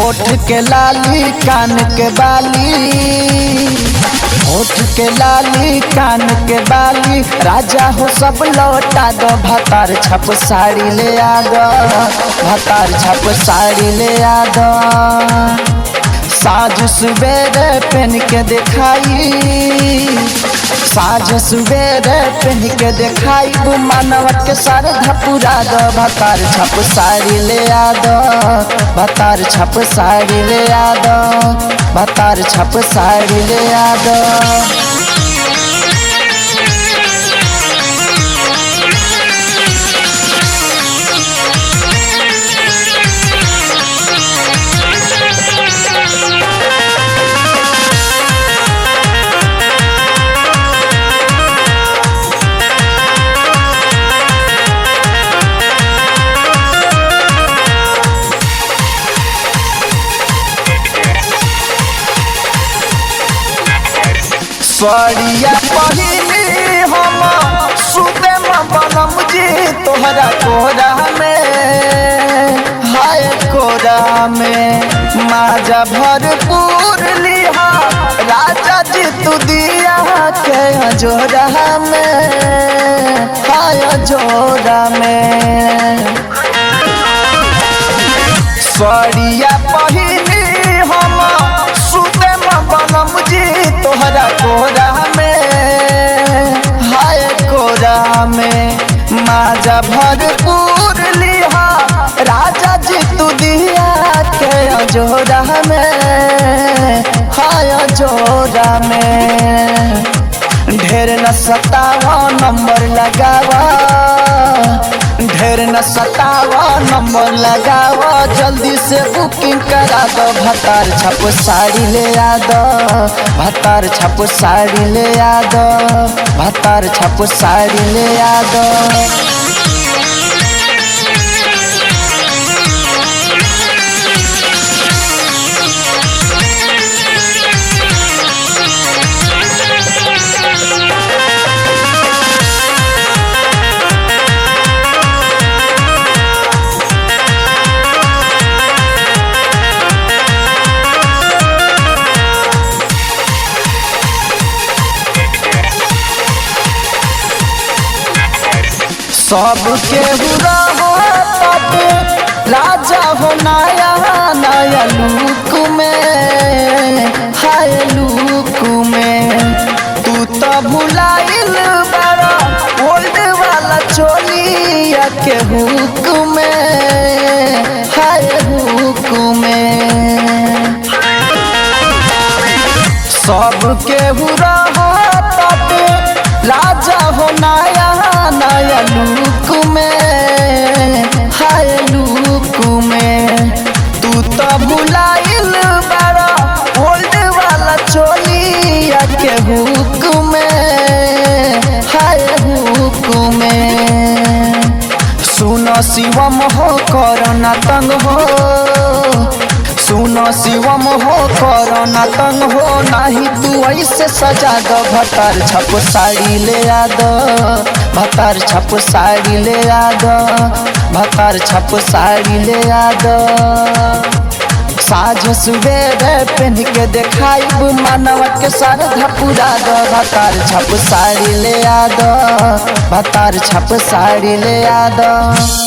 होठ के लाली कान के बाली होठ के लाली कान के बाली राजा हो सब लौटा दो भतार छप साड़ी ले आ दो भतार छप साड़ी ले आ दो साझ सवेरे पहन के दिखाई साझ सवेरे पहन के दिखाई वो मानव के सर धपुरा दो भतार छप साड़ी ले आ दो भतार छप साड़ी ले आ दो भतार छप साड़ी ले आ दो सड़िया पहिली हम सुबे में बनम जी तोहरा कोरा में हाय कोरा में माजा भरपूर लिहा राजा जी तू दिया के जोरा में हाय जोरा में सड़िया पहिली हम सुबे में बनम जी तोहरा कोरा में हाय कोरा में माजा भरपूर लिहा राजा जी तू दिया के जोरा में हाय जोरा में ढेर न सतावा नंबर लगावा ढेर न सतावा नंबर लगावा जल्दी से बुकिंग करा दो भतार छप साड़ी ले आ दो भतार छप साड़ी ले आ दो भतार छप साड़ी ले आ दो सबके हुरा हो तबे राजा हो नया नया लुक में हाय लुक में तू तो भुलाइल बड़ा ओल्ड वाला चोलिया के हुक में हाय हुक में सबके हुरा हो तबे राजा हो नया नया लुक में हाय लुक में तू तो भुलाइल बड़ा ओल्ड वाला चोलिया के हुक में हाय हुक में सुनो शिवम हो करना तंग हो सुनो शिवम हो करना तंग हो नाही तू ऐसे सजा दो भतार छप साड़ी ले आ दो भतार छप साड़ी ले आ दो भतार छप साड़ी ले आ दो साझ सवेरे पहन के देखाइब मानव के सर धपुरा दो भतार छप साड़ी ले आ दो भतार छप साड़ी ले आ दो